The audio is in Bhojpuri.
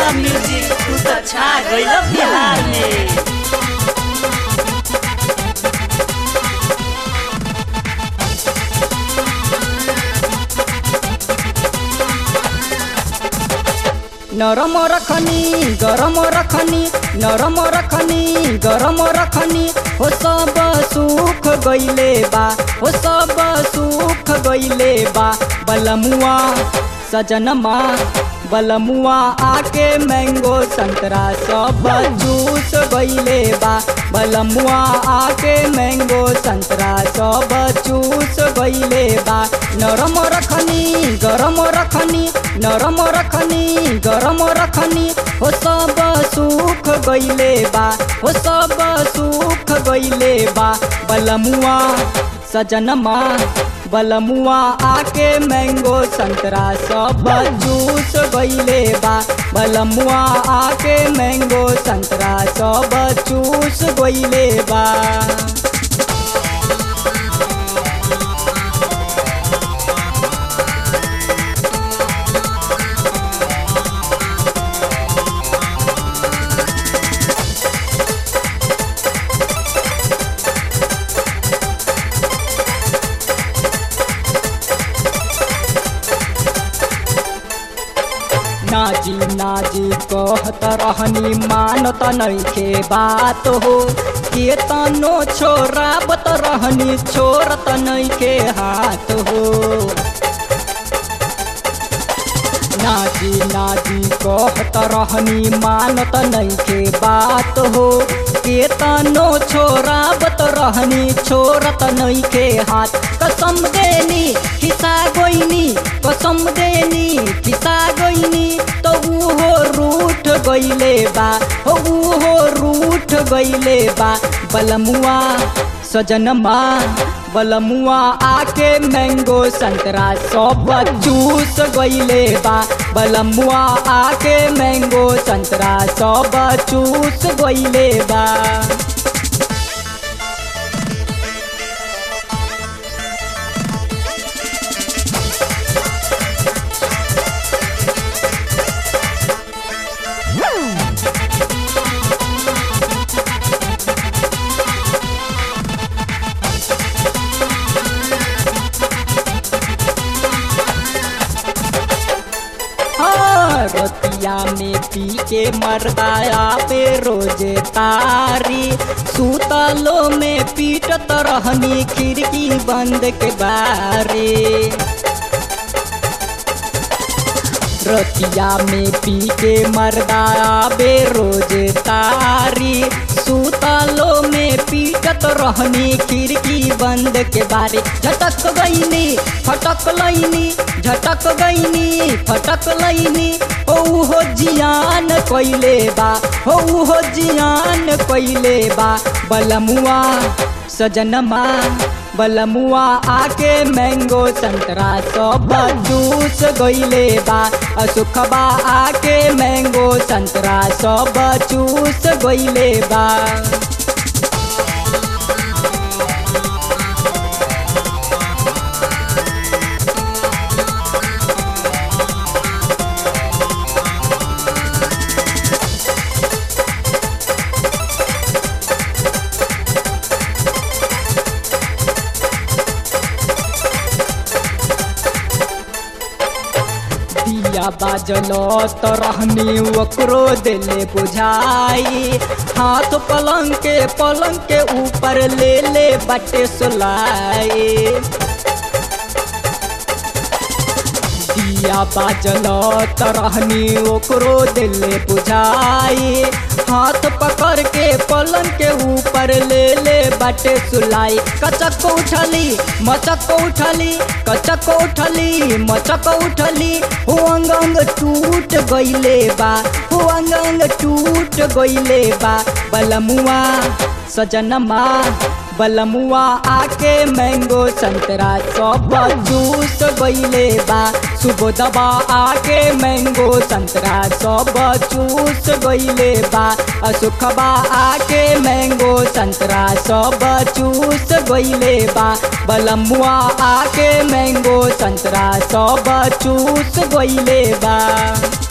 म्यूजिक तू तो छा गइल बिहार में नरम रखनी गरम रखनी नरम रखनी गरम रखनी हो सब सुख गइले बा हो सब सुख गइले बा बलमुआ सजनमा बलमुआ आके मैंगो संतरा सब जूस गइले बा बलमुआ आके मैंगो संतरा सब जूस गइले बा नरम रखनी गरम रखनी नरम रखनी गरम रखनी हो सब सुख गइले बा हो सब सुख गइले बा बलमुआ सजनमा बलमुआ आके मैंगो संतरा सब जूस गइले बा बलमुआ आके मैंगो संतरा सब जूस गइले बा नाजी नाजी कहत रहनी मानत नइखे बात हो के तनो छोराबत रहनी छोरत नइखे हाथ हो नाजी नाजी कहत रहनी मानत नइखे बात हो के तनो छोराबत रहनी छोरत नइखे हाथ कसम देनी खिसा गोइनी कसम देनी खिसा गोइनी तो उहो रूठ गइले बा हो उहो रूठ गइले बा बलमुआ सजनमा बलमुआ आके मैंगो संतरा सब जूस गइले बा बलमुआ आके मैंगो संतरा सब जूस गइले बा हाँ, रतिया में पी के मरदाया पे रोजे तारी सूतलो में पीटत रहनी खिड़की बंद के बारे रतिया में पी के मरदाया बे रोजे तारी सूतलो में पीटत रहनी खिड़की बंद के बारे झटक गईनी फटक लईनी झटक गईनी फटक लईनी हो हो जियान कइले बा हो हो जियान कइले बा बलमुआ सजनमा बलमुआ आके मैंगो संतरा सब जूस गइले बा असुखबा आके मैंगो संतरा सब जूस गइले बा दिया बाजल त रहनी ओकरो दिले बुझाई हाथ पलंग के पलंग के ऊपर ले ले बटे सुलाई दिया बाजल त रहनी ओकरो दिले बुझाई हाथ पकड़ के पलंग के ऊपर ले ले बटे सुलाई कचक उठली मचक उठली कचक उठली मचक उठली हो अंग अंग टूट गइले बा हो अंग अंग टूट गइले बा बलमुआ सजनमा बलमुआ आके मैंगो संतरा सब जूस गइले बा सुबोधबा आके मैंगो संतरा सब जूस गइले बा असुखबा आके मैंगो संतरा सब जूस गइले बा बलमुआ आके मैंगो संतरा सब जूस गइले बा